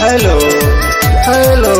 hello hello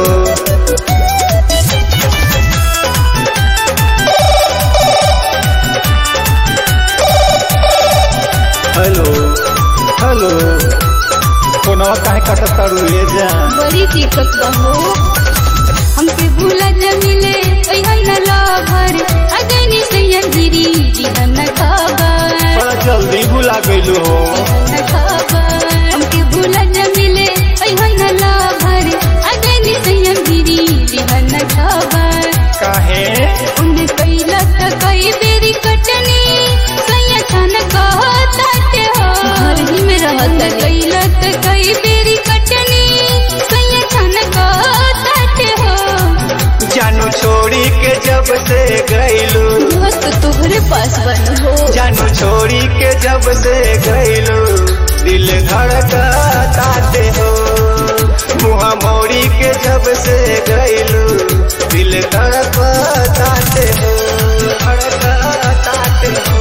hello hello फोनवा काहे कटत तारू ले जा बड़ी दिक्कत बा हो हमके भूला जमिले ऐहन न लभर अगनी सैया गिरी जीवन खबर बड़ा जल्दी भुला गइलो हो जीवन खबर हमके भूला जमिले ऐहन न लभर अगनी सैया गिरी जीवन खबर काहे उन कैला त कई बेरी कटनी सैया खान कहताटे हो घर ही में रहत कैला त कई बेरी कटनी सैया खान कहताटे हो जानू छोड़ी के जब से गइलू दोस्त तोहरे पास बन हो जानू छोड़ी के जब से गइलू दिल धड़कताते हो मुहा मोड़ी के जब से गइलू दिल धड़कताते हो धड़कताते हो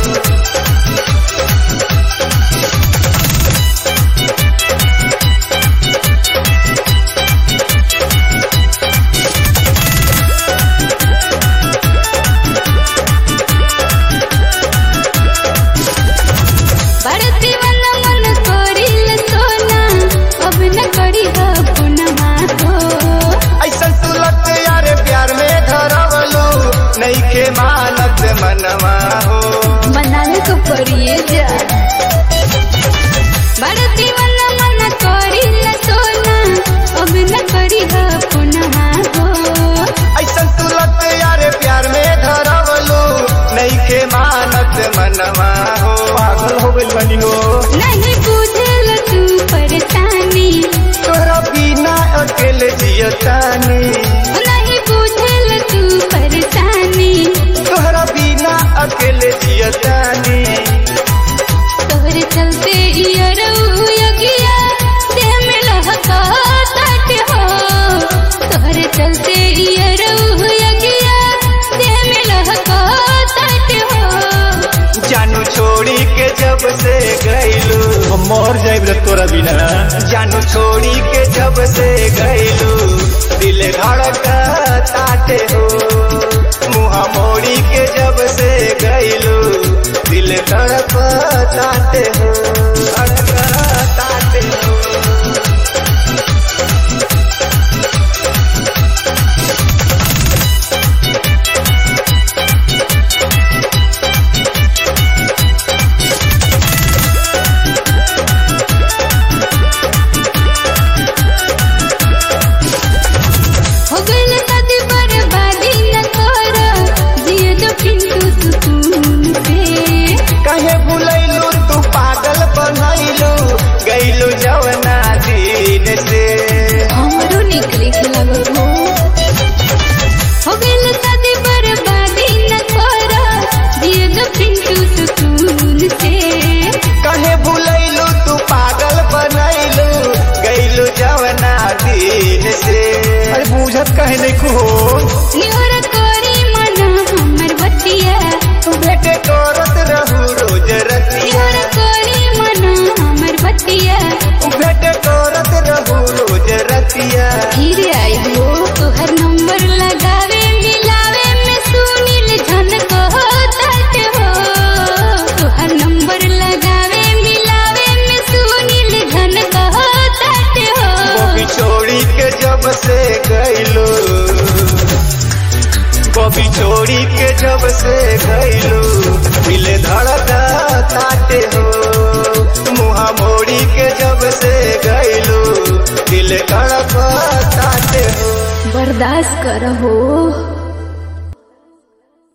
बढ़ती मन मन करिल सोना अब न करी हो पुनमा हो ऐसन तू लग यार प्यार में धरवलू नहीं के मानत मनवा हो मनाल को पड़िए जा बढ़ती मन मन करिल सोना अब न करी हो पुनमा हो ऐसन तू लग यार प्यार में धरवलू नहीं के मानत मनवा हो पागल हो गइल बनी हो नहीं बुझल तू परेशानी तोरा बिना अकेले जियतानी नहीं बुझल तू परेशानी तोहरा बिना अकेले जियतानी तोहरे चलते इयरऊ यगिया देह में लहका तट हो तोहरे चलते इयरऊ यगिया देह में लहका तट हो जानू छोड़ी के जब से गइलू हम मर जाइब रे तोरा बिना जानू छोड़ी के जब से गइलू दिल धड़कताते हो मुहा मोड़ी के जब से गइलू दिल धड़कताते हो धड़कताते हो हो गइल शादी बर्बादी न कर जिए दो पिंटू सुकून से कहे भुलैलू तू पागल बनैलू गइलू जवना दिन से हमरो निकले के लगो हो हो गइल शादी बर्बादी न कर जिए दो पिंटू सुकून से कहे भुलैलू तू पागल बनैलू गइलू जवना दिन से अरे बुझत कहे नहीं हो निहोर कोरी मन हमर बतिया भेटे करत रहू रोज रतिया निहोर कोरी मन हमर बतिया भेटे करत रहू रोज रतिया फिर आई हो तोहर नंबर लगावे मिलावे में सुनील झन को तट हो तोहर नंबर लगावे मिलावे में सुनील झन को तट हो बॉबी छोड़ी के जब से गइलू बॉबी छोड़ी के जब से गइलू दिल धड़का ताटे हो मुहा मोड़ी के जब से गइलू दिल धड़का ताटे हो बर्दाश्त कर हो